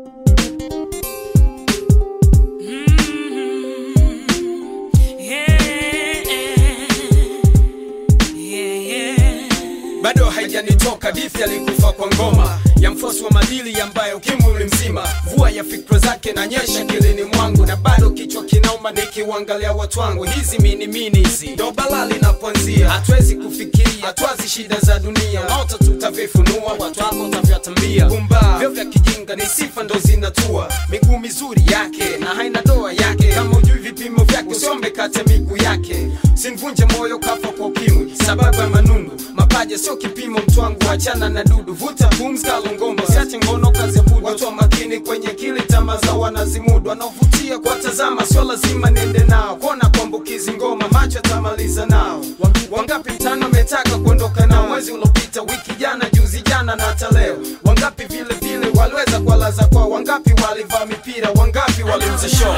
bado haijanitoka dithi alikufa kwa ngoma ya mfosi wa madili ambaye ukimwi ulimzima vua ya fikra zake na nyesha kilini mwangu na bado kichwa kinauma nikiuangalia watu wangu hizi minimini hizi ndo balaa linapoanzia hatuwezi kufikiria hatwazi shida za dunia naota tutavifunua watu wako utavyatambia pumba vyo vya kijinga ni sifa ndo zinatua miguu mizuri yake na haina doa yake kama ujui vipimo vyake usiombe kate miguu yake sinvunje moyo kafa kwa ukimwi sababu ya manundu mapaja sio kipimo mtwangu achana na dudu vuta pumzi kalongomba siache ngono kazi ya budu watu wa makini kwenye kili tama za wanazimudu wanaovutia kwa tazama sio lazima niende nao kuona kuambukizi ngoma macho yatamaliza nao wangapi mtano ametaka kuondoka nao mwezi uliopita wiki jana juzi jana na hata leo wangapi vile vile waliweza kuwalaza kwao wangapi walivaa mipira wangapi waliuza show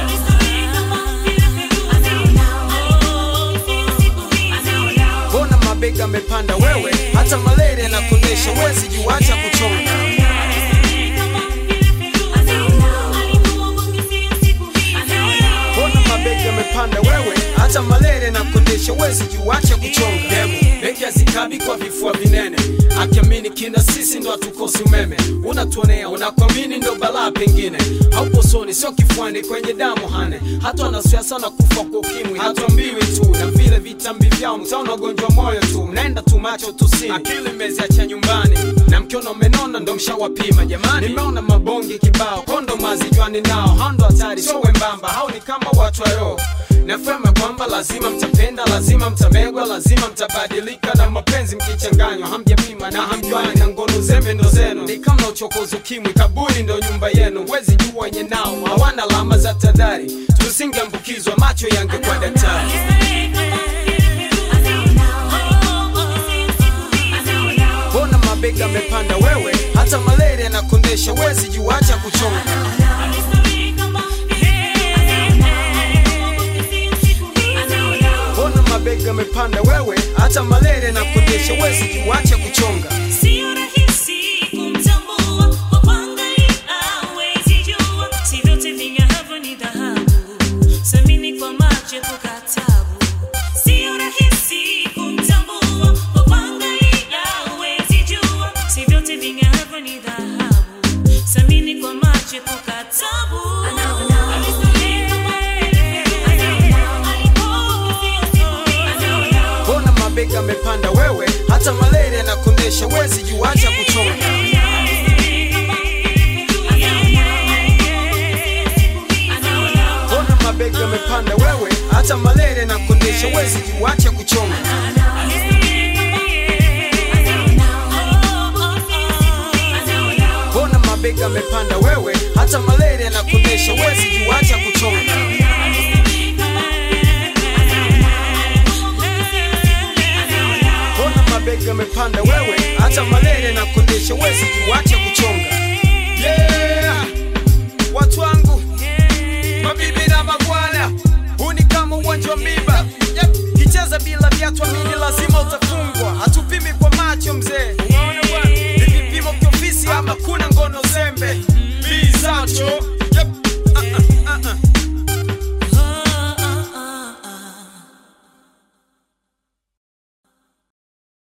mbona mabega amepanda wewe hata malaria na kunesha wezi juacha kuchonga mbona mabega amepanda wewe hata malaria na kunesha wezi juacha kuchonga demo beki azikabi kwa vifua vinene akiamini kina sisi ndo hatukosi umeme unatuonea unakwamini ndo balaa pengine haupo soni sio kifuani kwenye damu hane hata wanasiasa na kufa kwa ukimwi hatuambiwi tu na vile vitambi vyao mtaona ugonjwa moyo tu mnaenda tu macho tusini akili meziacha nyumbani na mkiona umenona ndo mshawapima jamani nimeona mabonge kibao kondo mazijwani nao hao ndo hatari sio wembamba hao ni kama watu wa roho nafema kwamba lazima mtapenda lazima mtamegwa lazima mtabadilika na mapenzi mkichanganywa hamjapima na hamjuani na ngono zembe ndo zenu ni kama uchokozi ukimwi kaburi ndo nyumba yenu wezi jua wenye nao hawana alama za tadhari tusingeambukizwa macho yange kwa daktari mbona mabega amepanda wewe hata malaria na kondesha wezi juacha kuchonga mbona mabega amepanda wewe hata malaria na kondesha wezi juacha kuchonga Sio rahisi kumtambua kwa kuangalia, hawezi jua. Si vyote ving'aavyo ni dhahabu. Siamini kwa macho epuka taabu. Sio rahisi kumtambua kwa kuangalia, hawezi jua. Si vyote ving'aavyo ni dhahabu. Siamini kwa macho epuka taabu. mbona mabega amepanda wewe hata malaria na kondesha wezi juacha kuchonga mbona mabega amepanda wewe hata malaria na kondesha wezi juacha kuchonga mbona mabega amepanda wewe hata malaria na kondesha wezi juacha kuchonga mbona mabega amepanda wewe hata malaria na kondesha wezi juacha kuchonga yeah. watu wangu mabibi na mabwana huu ni kama uwanja wa miba yep. kicheza bila viatu amini lazima utafungwa hatupimi kwa macho mzee